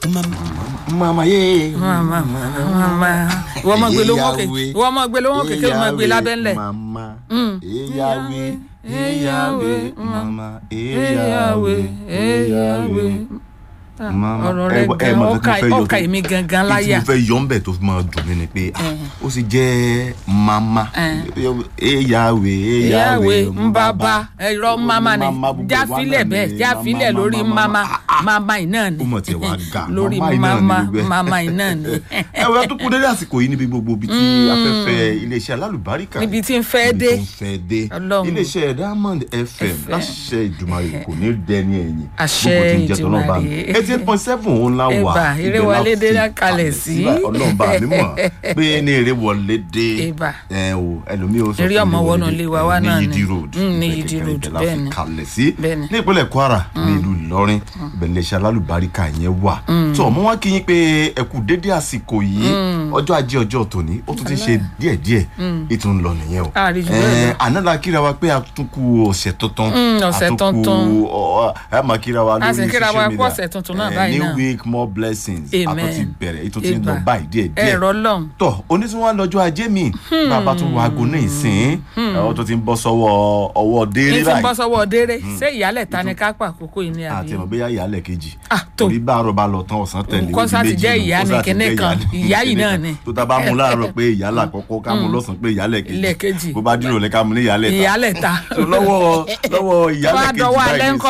mama ye. mama mama wọ́n mọ̀ gbé lówó kékeré wọ́n mọ̀ gbé lówó kékeré wọ́n mọ̀ gbé lábẹ́ ńlẹ̀. mama Mm. eyawe eyawe mama eyawe eyawe Mama, ọ̀rọ̀ ẹ rẹ mọ- ẹ gan mọ nǹkan ọkà tí mo fẹ́ yọ ọkà tó- èmi gangan kí tí láyà mo fẹ́ yọ ń bẹ̀ tó fi máa dùn mí ni pé ah, ó sì jẹ́ mama eyawe eyawe eyawe nbaba ẹ̀rọ mama ni gbogbo wa jáfilẹ̀ náà bẹ́ẹ̀ ni jáfilẹ̀ mama, lórí mama, mama ah, mama iná ni ó mọ̀ tí ẹ wá ga lórí mama iná ni mama gbogbo ẹ. mama iná ni ẹ wẹ́ tó kú dédé àsìkò yìí níbi gbogbo ibi tí afẹ́fẹ́ iléeṣẹ́ alálùbáríkà níbi tí ń fẹ́ dé níbi tó ń fẹ́ dé Ọlọ́run. iléeṣẹ́ diamond fm láṣẹ ìdùmarè kò ní dẹni ẹ̀yìn Àṣẹ gbogbo tí ń jẹ́ tọ́lọ́ bá mi Ìdùmarè. eighty eight point seven òun la wà Ẹ̀bà, eré ibẹ̀ la wọlé dé fi lá kalẹ̀ sí. báyìí. ọlọ́run bá mi mọ̀ pé ní eré wọlé dé Ẹ̀bà. ẹ o ẹlòmíì ó sọ Eré fún ọmọ mi wọnú wọlé ilé wa dé, wá ní náà ni. Yídí road Mm, ní ibẹ̀ Yídí gẹ́gẹ́ road, ibẹ̀ la bẹ́ẹ̀ fi ni. kalẹ̀ sí Bẹ́ẹ̀ ni. ní ìpínlẹ̀ kwara ní ìlú ìlọrin ibẹ̀ iléeṣẹ́ alálùbáríkà yẹn wà tó ọmọ wa kí yín pé ẹ kú dédé àsìkò yìí ọjọ́ ajé ọjọ́ tòní ó tún ti ṣe díẹ̀díẹ̀ ètò ń lọ nìyẹn o A rí jù bẹ́ẹ̀ lọ. Eh, àná la kíra wa pé a tún kú ọ̀sẹ̀ tuntun Mm, ọ̀sẹ̀ a tún kú tuntun. ọ- ẹ máa kíra wa A sì lórí kíra wa social kú media ọ̀sẹ̀ tuntun náà Eh, báyìí new náà. week more blessings a Amen. tún ti bẹ̀rẹ̀ ètò ti ń lọ Ẹ̀bà. báyìí díẹ̀díẹ̀ ẹ̀rọ lọ́hùn tọ onísùnwọ̀n lọ́jọ́ ajé mi bàbá tún wọ aago náà ìsìn ọ tó ti ń bọ́ sọ́wọ́ ọwọ́ ní dééré tí ń bọ́ báyìí sọ́wọ́ déré ṣé ìyálẹ̀ ta ni ká pa àkókò yìí ní àti àbí ẹ̀mọ̀ bóyá ìyálẹ̀ kejì Ah, tó. torí báàrọ̀ bá lọ tán ọ̀sán tẹ̀lé Kọ́ ó di sá ti méjì jẹ́ nù, ìyá kọ́ ni sá ti kinní jẹ́ kan, ni ìyá yìí kinní náà kan. ni. tó ta bá mú láàárọ̀ pé ìyálà kọ́kọ́ ká mú lọ́sàn pé ìyálẹ̀ Ilẹ̀ kejì kejì. bó bá dúró lẹ́ka mú ní ìyálẹ̀ ta ìyálẹ̀ ta So, lọ́wọ́ lọ́wọ́ wá ìyálẹ̀ kejì dọwọ́ alẹ́ báyìí ńkọ́